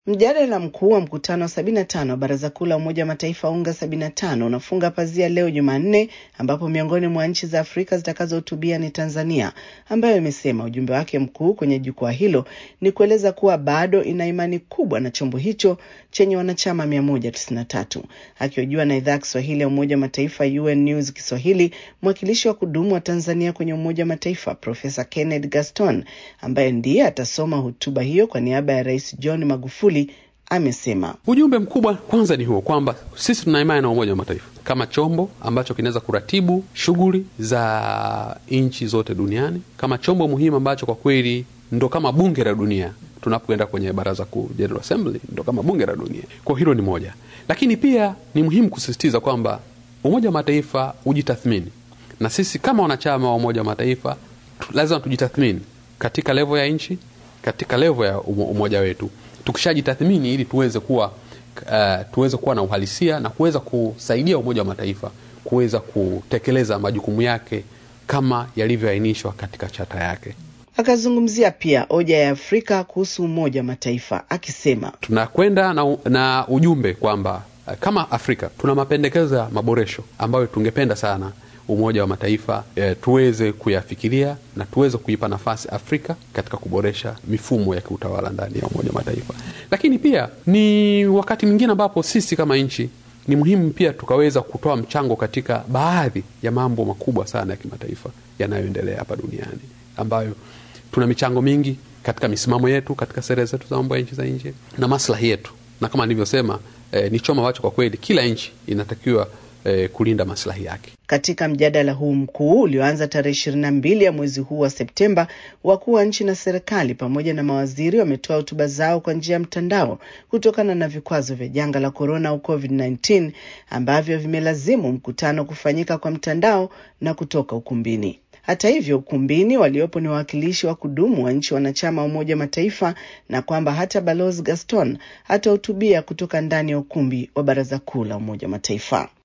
Mjadala mkuu wa mkutano wa 75 wa Baraza Kuu la Umoja wa Mataifa UNGA 75 unafunga pazia leo Jumanne, ambapo miongoni mwa nchi za Afrika zitakazohutubia ni Tanzania, ambayo imesema ujumbe wake mkuu kwenye jukwaa hilo ni kueleza kuwa bado ina imani kubwa na chombo hicho chenye wanachama 193. Akihojiwa na idhaa ya Kiswahili ya Umoja wa Mataifa UN News Kiswahili, mwakilishi wa kudumu wa Tanzania kwenye Umoja wa Mataifa Profesa Kenneth Gaston, ambaye ndiye atasoma hotuba hiyo kwa niaba ya Rais John Magufuli amesema ujumbe mkubwa kwanza ni huo kwamba sisi tuna imani na Umoja wa Mataifa kama chombo ambacho kinaweza kuratibu shughuli za nchi zote duniani, kama chombo muhimu ambacho kwa kweli ndo kama bunge la dunia. Tunapoenda kwenye baraza kuu, General Assembly, ndo kama bunge la dunia. Kwa hilo ni moja, lakini pia ni muhimu kusisitiza kwamba Umoja wa Mataifa ujitathmini, na sisi kama wanachama wa Umoja wa Mataifa lazima tujitathmini katika levo ya nchi, katika levo ya umoja wetu tukishajitathmini ili tuweze kuwa uh, tuweze kuwa na uhalisia na kuweza kusaidia Umoja wa Mataifa kuweza kutekeleza majukumu yake kama yalivyoainishwa katika chata yake. Akazungumzia pia hoja ya Afrika kuhusu Umoja wa Mataifa akisema, tunakwenda na, na ujumbe kwamba uh, kama Afrika tuna mapendekezo ya maboresho ambayo tungependa sana Umoja wa Mataifa e, tuweze kuyafikiria na tuweze kuipa nafasi Afrika katika kuboresha mifumo ya kiutawala ndani ya Umoja wa Mataifa. Lakini pia ni wakati mwingine ambapo sisi kama nchi ni muhimu pia tukaweza kutoa mchango katika baadhi ya mambo makubwa sana ya kimataifa yanayoendelea hapa duniani, ambayo tuna michango mingi katika misimamo yetu, katika sera zetu za mambo ya nchi za nje na maslahi yetu, na kama nilivyosema, e, ni choma ambacho kwa kweli kila nchi inatakiwa E, kulinda maslahi yake. Katika mjadala huu mkuu ulioanza tarehe ishirini na mbili ya mwezi huu wa Septemba, wakuu wa nchi na serikali pamoja na mawaziri wametoa hotuba zao kwa njia ya mtandao kutokana na vikwazo vya janga la korona au COVID-19 ambavyo vimelazimu mkutano kufanyika kwa mtandao na kutoka ukumbini. Hata hivyo, ukumbini waliopo ni wawakilishi wa kudumu wa nchi wanachama wa Umoja Mataifa, na kwamba hata Balozi Gaston atahutubia kutoka ndani ya ukumbi wa Baraza Kuu la Umoja Mataifa.